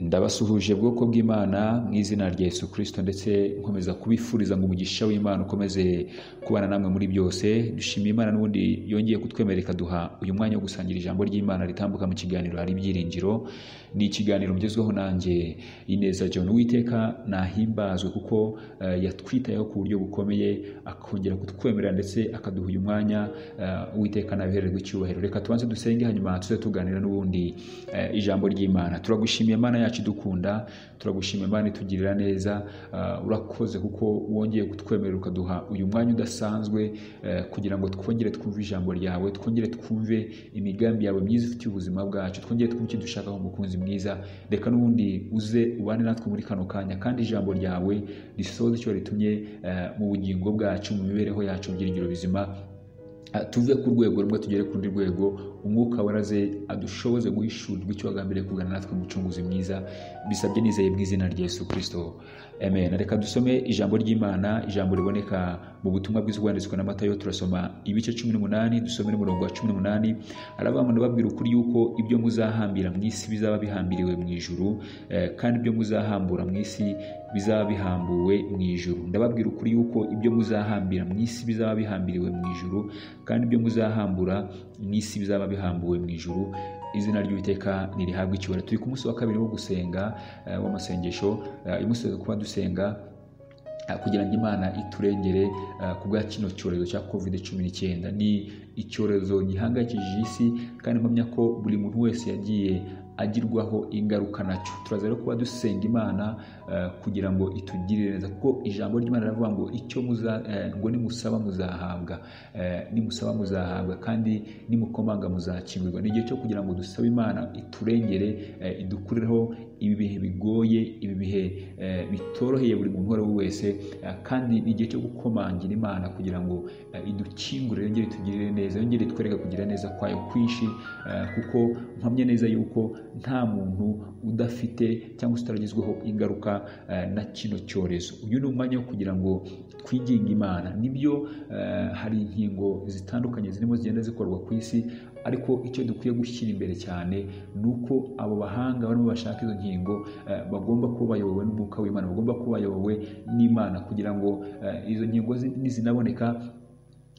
ndabasuhuje bwoko bw'imana mu izina rya yesu kirisito ndetse nkomeza kubifuriza ngo umugisha w'imana ukomeze kubana namwe muri byose dushimiye imana n'ubundi yongeye kutwemerera ikaduha uyu mwanya wo gusangira ijambo ry'imana ritambuka mu kiganiro hari ibyiringiro ni ikiganiro mugezweho nanjye ineza john witeka nahimbazwe kuko eh, yatwitayeho ku buryo bukomeye akongera kutwemerera ndetse akaduha uyu mwanya witeka nabihererwa icyubahiro reka tubanze dusenge hanyuma tuze tuganira n'ubundi eh, ijambo ry'imana turagushimiye mana yacu idukunda turagushimiye mana itugirira neza eh, urakoze kuko wongeye kutwemerera ukaduha uyu mwanya udasanzwe eh, kugira ngo twongere twumve ijambo ryawe twongere twumve imigambi yawe myiza ifitiye ubuzima bwacu twongere twumve icyo dushakaho umukunzi mwiza reka n'ubundi uze ubane natwe muri kano kanya kandi ijambo ryawe risoze icyo ritumye eh, mu bugingo bwacu mu mibereho yacu byiringiro bizima Ah, tuve ku rwego rumwe tugere ku rundi rwego umwuka waraze adushoboze guhishurirwa icyo wagambiriye kugana natwe umucunguzi mwiza bisabye nizeye mu izina rya yesu kirisito amen reka dusome ijambo ry'imana ijambo riboneka mu butumwa bwiza bwanditswe na matayo turasoma ibice cumi n'umunani dusome n'umurongo wa cumi n'umunani arabambana babwira ukuri yuko ibyo muzahambira mu isi bizaba bihambiriwe mu ijuru eh, kandi ibyo muzahambura mu isi bizaba bihambuwe mu ijuru ndababwira ukuri yuko ibyo muzahambira mu isi bizaba bihambiriwe mu ijuru kandi ibyo muzahambura mu isi bizaba bihambuwe mu ijuru izina ry'uwiteka ntirihabwa icyubahiro turi ku munsi wa kabiri wo gusenga eh, w'amasengesho eh, imusozo kuba dusenga eh, kugira ngo imana iturengere eh, ku bwa kino cyorezo cya covid cumi n'icyenda ni icyorezo gihangayikishije isi kandi mpamya ko buri muntu wese yagiye agirwaho ingaruka nacyo turaza rero kuba dusenga imana eh, kugira ngo itugirire neza kuko ijambo ry'imana riravuga ngo icyo muza eh, ngo nimusaba muzahabwa Eh, nimusaba muzahabwa kandi nimukomanga muzakingurwa ni igihe cyo kugira ngo dusabe imana iturengere eh, idukurireho ibi bihe bigoye ibi bihe eh, bitoroheye buri muntu uwo ari we wese eh, kandi ni igihe cyo gukomangira imana kugira ngo eh, idukingurire yongere itugirire neza yongere itwereke kugira neza kwayo kwinshi eh, kuko mpamya neza yuko nta muntu udafite cyangwa se utaragezweho ingaruka eh, na kino cyorezo uyu ni umwanya wo kugira ngo twinginge imana nibyo eh, hari inkingo zitandukanye zirimo zigenda zikorwa ku isi ariko icyo dukwiye gushyira imbere cyane ni uko abo bahanga barimo bashaka izo nkingo eh, bagomba kuba bayobowe n'umwuka w'imana bagomba kuba bayobowe n'imana kugira ngo eh, izo nkingo zi- nizinaboneka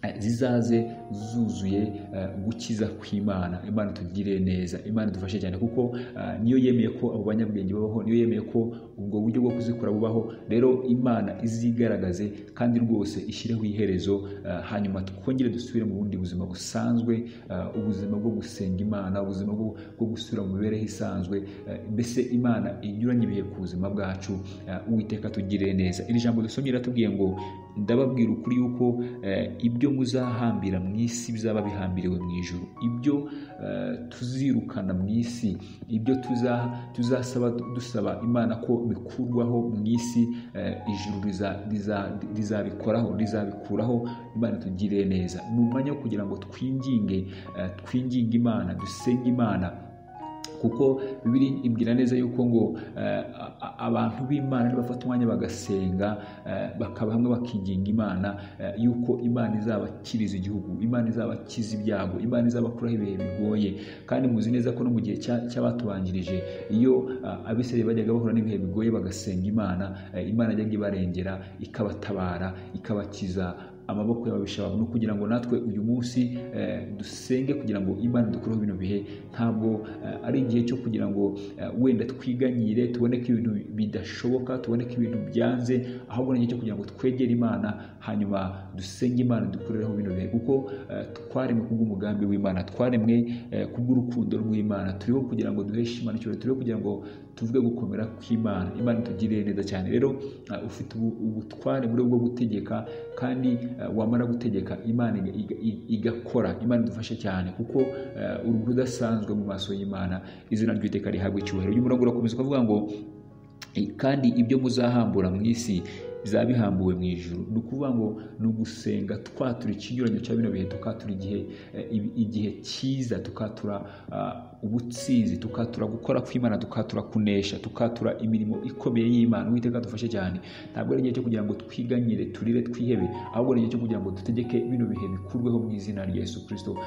eh, zizaze zuzuye eh, gukiza kw'imana imana itugirire neza imana idufashe cyane kuko eh, niyo yemeye ko abo banyabwenge babaho niyo yemeye ko ubwo buryo bwo kuzikora bubaho rero imana izigaragaze kandi rwose ishyireho iherezo eh, hanyuma twongere dusubire mu bundi buzima busanzwe eh, ubuzima bwo gusenga imana ubuzima bwo bwo gusubira mu mibereho isanzwe eh, mbese imana inyuranye ibihe ku buzima bwacu eh, uwiteka tugirire neza iri jambo dusomye riratubwiye ngo ndababwira ukuri yuko eh, ibyo muzahambira mu isi bizaba bihambiriwe mu ijuru ibyo eh, tuzirukana mu isi ibyo tuza- tuzasaba dusaba imana ko bikurwaho mu isi eh, ijuru riza- riza- rizabikoraho rizabikuraho imana itugirire neza ni umwanya wo kugira ngo twinginge eh, twinginge imana dusenge imana kuko bibiri ibwira neza yuko ngo eh, a- a- abantu b'imana nibafata umwanya bagasenga eh, bakaba hamwe bakiginga imana eh, yuko imana izabakiriza igihugu imana izabakiza ibyago imana izabakuraho ibihe bigoye kandi muzi neza ko no mu gihe cya- cy'abatubanjirije iyo ah, abisirayeli bajyaga bahura n'ibihe bigoye bagasenga imana eh, imana yajyaga ibarengera ikabatabara ikabakiza amaboko y'ababisha bawe ni ukugira ngo natwe uyu munsi eh, dusenge kugira ngo imana dukureho bino bihe ntabwo eh, ari igihe cyo kugira ngo eh, wenda twiganyire tubone ko ibintu bidashoboka tubone ko ibintu byanze ahubwo ni igihe cyo kugira ngo twegere imana hanyuma dusenge imana dukureho bino bihe kuko eh, twaremwe kubw'umugambi w'imana twaremwe eh, kubw'urukundo rw'imana turiho kugira ngo duheshe imana icyubahiro turiho kugira ngo tuvuge gukomera kw'imana imana itugirire neza cyane rero eh, ufite ubu- ubutware muri bwo gutegeka kandi eh, wamara gutegeka imana iga- iga- i- igakora imana idufashe cyane kuko eh, uri umuntu udasanzwe mu maso y'imana izina ry'iteka rihabwa icyubahiro uyu murongo urakomeza ukavuga ngo kandi ibyo muzahambura mu isi bizaba bihambuwe mu ijuru ni ukuvuga ngo ni ugusenga twatura ikinyuranyo cya bino bihe tukatura igihe eh, ibi- igihe cyiza tukatura ah, ubutsinzi tukatura gukora kw'imana tukatura kunesha tukatura imirimo ikomeye y'imana uwiteka dufashe cyane ntabwo ari igihe cyo kugira ngo twiganyire turire twihebe ahubwo ni igihe cyo kugira ngo dutegeke bino bihe bikurweho mu izina rya yesu kirisito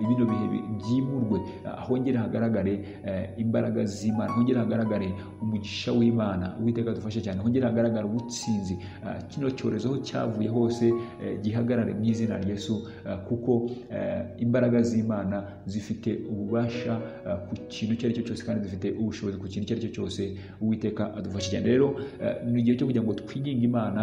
bino bihe bi- byimurwe ah, hongere hagaragare eh, imbaraga z'imana hongere hagaragare umugisha w'imana uwiteka dufashe cyane hongere hagaragare ubutsinzi ah, kino cyorezo aho cyavuye hose eh, gihagarare mu izina rya yesu ah, kuko eh, imbaraga z'imana zifite ububasha ah, ku kintu icyo ari cyo cyose kandi zifite ubushobozi ku kintu icyo ari cyo cyose uwiteka adufashe cyane rero eh, ni igihe cyo kugira ngo twiginge imana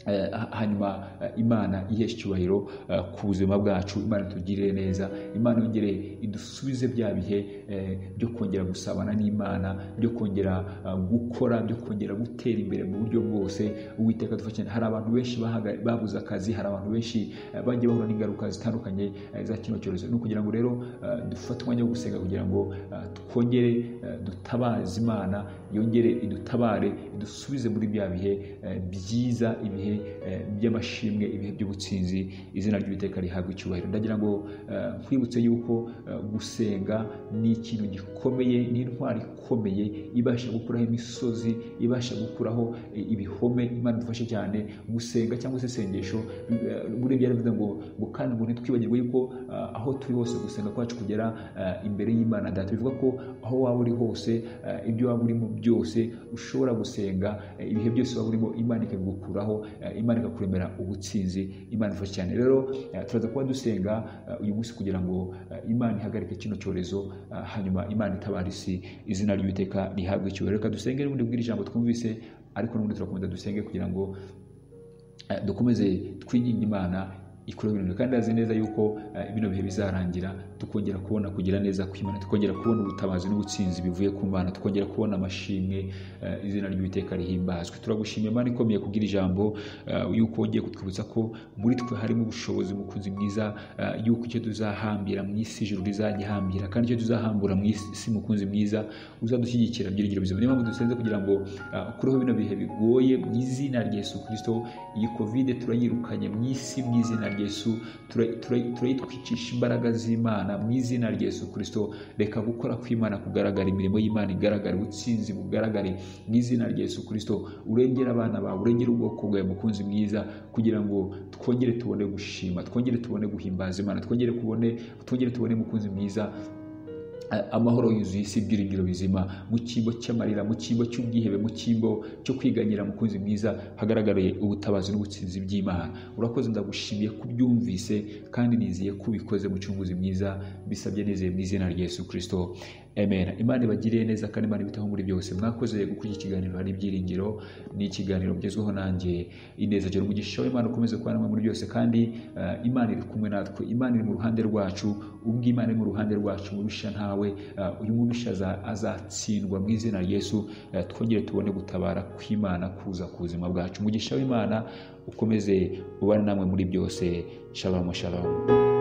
Eh, ha- hanyuma eh, imana iheshe icyubahiro eh, ku buzima bwacu imana itugirire neza imana yongere idusubize bya bihe eh, byo kongera gusabana n'imana byo kongera eh, gukora byo kongera gutera imbere mu buryo bwose uwiteka dufashe hari abantu benshi bahaga- babuze akazi hari abantu benshi eh, bagiye bahura n'ingaruka zitandukanye eh, za kino cyorezo ni ukugira ngo rero eh, dufate umwanya wo gusenga kugira ngo eh, twongere eh, dutabaze imana yongere idutabare idusubize muri bya bihe eh, byiza ibihe eh, by'amashimwe ibihe by'ubutsinzi izina ry'uwiteka rihabwa icyubahiro ndagira ngo eh, nkwibutse yuko eh, gusenga ni ikintu gikomeye ni intwari ikomeye ibasha gukuraho imisozi ibasha gukuraho eh, ibihome imana idufashe cyane gusenga cyangwa se isengesho eh, muri ibyo yaravuze ngo ngo kandi ngo ntitwibagirwe yuko eh, aho turi hose gusenga kwacu kugera eh, imbere y'imana data bivuga ko aho waba uri hose eh, ibyo waba urimo byose ushobora gusenga eh, ibihe byose waba urimo imana ikabigukuraho eh, imana ikakuremera ubutsinzi imana ifasha cyane rero eh, turaza kuba dusenga eh, uyu munsi kugira ngo eh, imana ihagarike kino cyorezo eh, hanyuma imana itabara isi izina ry'uwiteka rihabwe icyubahiro reka dusenge n'ubundi bw'iri jambo twumvise ariko n'ubundi turakomeza dusenge kugira ngo eh, dukomeze twinginge imana ikora ibintu kandi azi neza yuko eh, bino bihe bizarangira tukongera kubona kugira neza kw'imana tukongera kubona ubutabazi n'ubutsinzi bivuye ku mana tukongera kubona amashimwe eh, izina ry'uwiteka rihimbazwe turagushimiye imana ikomeye kubwira ijambo eh, yuko wongeye kutwibutsa ko muri twe harimo ubushobozi mukunzi mwiza eh, yuko icyo tuzahambira mu isi ijuru rizagihambira kandi icyo tuzahambura mu isi mukunzi mwiza uzadushyigikira byiringiro bizima niyo mpamvu dusenze kugira ngo eh, ukureho bino bihe bigoye mu izina rya yesu kirisito iyi kovide turayirukanye mu isi mu izina rya yesu tura- tura- turayitwicisha imbaraga z'imana mu izina rya yesu kirisito reka gukora kw'imana kugaragara imirimo y'imana igaragara ubutsinzi bugaragare mu izina rya yesu kirisito urengera abana bawe urengera ubwoko bwawe mukunzi mwiza kugira ngo twongere tubone gushima twongere tubone guhimbaza imana twongere kubone twongere tubone mukunzi mwiza a- amahoro yuzuye isi ibyiringiro bizima mu cyimbo cy'amarira mu cyimbo cy'ubwihebe mu cyimbo cyo kwiganyira mukunzi mwiza hagaragariye ubutabazi n'ubutsinzi by'imana urakoze ndagushimiye kubyumvise kandi nizeye ko ubikoze mu cyunguzi mwiza bisabye nizeye mu izina rya yesu kirisito amen imana ibagiriye neza kandi imana ibitaho muri byose mwakoze gukurikira ikiganiro hari ibyiringiro ni ikiganiro mugezweho nanjye ineza jya umugisha w'imana ukomeze kubana namwe muri byose kandi eh, imana iri kumwe natwe imana iri mu ruhande rwacu ubwo imana iri mu ruhande rwacu mubisha ntawe eh, uyu mubisha aza- azatsindwa mu izina rya yesu eh, twongere tubone gutabara kw'imana kuza ku buzima bwacu umugisha w'imana ukomeze ubane namwe muri byose shalom shalom